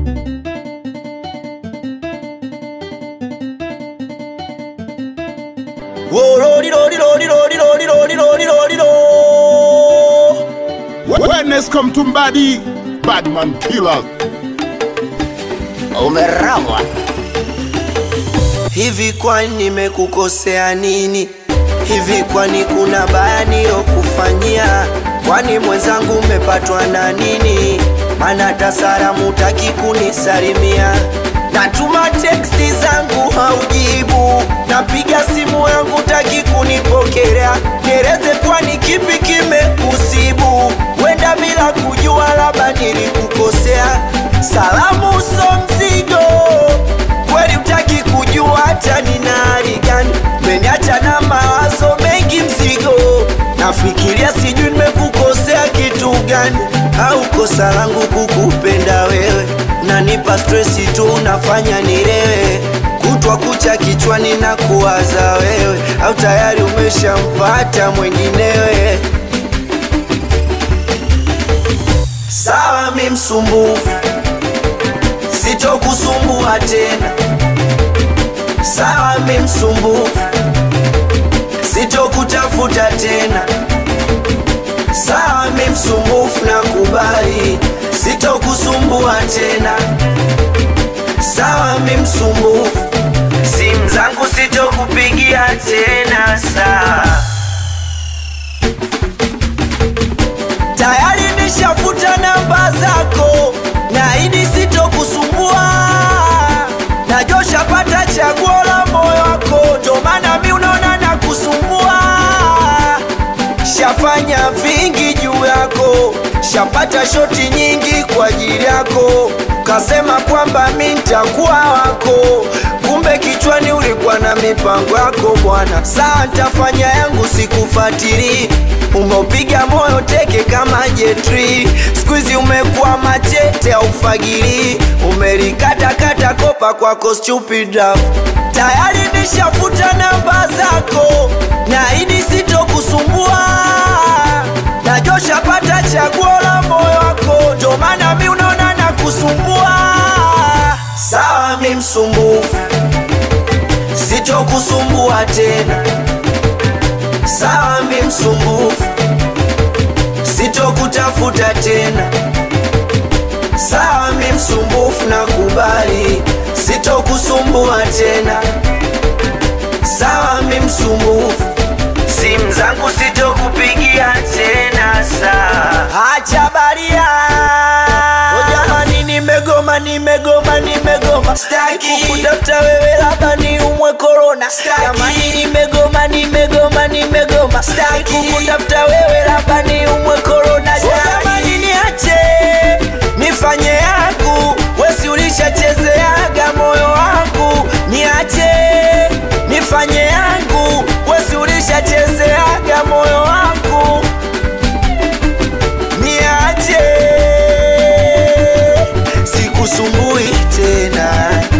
Wellness come to body, bad man killer. Umerogwa. Hivi kwani nimekukosea nini? Hivi kwani kuna baya nilokufanyia? Kwani mwenzangu umepatwa na nini? Mana hata salamu taki kunisalimia. Natuma teksti zangu haujibu, napiga simu yangu taki kunipokelea. Nieleze kwani kipi kimekusibu? Wenda bila kujua, labda nilikukosea. Salamu so mzigo kweli utaki kujua hata nina hali gani, meniacha na mawazo mengi mzigo, nafikiria sijui nimekukosea kitu gani, au kosa langu kukupenda wewe, nanipa stresi tu, unafanya nilewe kutwa kucha kichwani na kuwaza wewe, au tayari umeshampata mwenginewe. Sawa, mi msumbufu sitokusumbua tena. Sawa, mi msumbufu, sitokutafuta tena. Sawa, mi msumbufu, nakubali, sitokusumbua tena. Sawa, mi msumbufu, simu zangu sitokupigia tena. Sawa, tayari nishafuta namba zako, naahidi sitokusumbua. Najua ushapata chaguo la moyo wako, ndo maana mi unaona na kusumbua. Shafanya vingi juu yako, shapata shoti nyingi kwa ajili yako, kasema kwamba mi ntakuwa wako, kumbe kichwani ulikuwa na mipango yako bwana. Saa ntafanya yangu, sikufatili umeupiga moyo teke kama jetri, skuizi umekuwa machete au fagili, umelikatakata kopa kwako stupid love. Tayari nishafuta namba zako, naahidi sitokusumbua. Najua ushapata chaguo la moyo wako, ndo maana mi unaona na kusumbua. Sawa, mi msumbufu, sitokusumbua tena. Sawa, mi msumbufu, sitokutafuta tena. Sawa, mi msumbufu, nakubali, sitokusumbua tena. Sawa, mi msumbufu, simu zangu sitokupigia tena. Sawa, acha baria. O jamani, nimegoma, nimegoma, nimegoma, staki kukutafuta wewe, labda ni umwe korona. Jamani, nimegoma, nimegoma, nimegoma, staki kukutafuta wewe, labda ni umwe korona. Jamani, niache nifanye yangu, wesi ulishachezeaga moyo wangu, niache nifanye yangu, wesi ulishachezeaga moyo wangu, niache sikusumbui tena.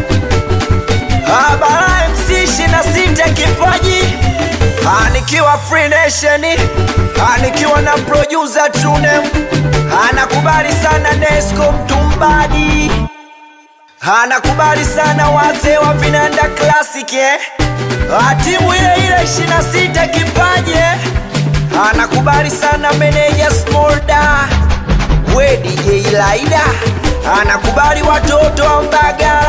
Habara MC 26 kipaji Ah, nikiwa Free Nation Ah, nikiwa na producer Tunem anakubali sana Nesco Mtumbadi anakubali sana wazee wa Vinanda Classic eh? Ah, timu ile ile 26 kipaji eh? anakubali sana meneja Smolda we DJ Laida anakubali watoto wa Mbagala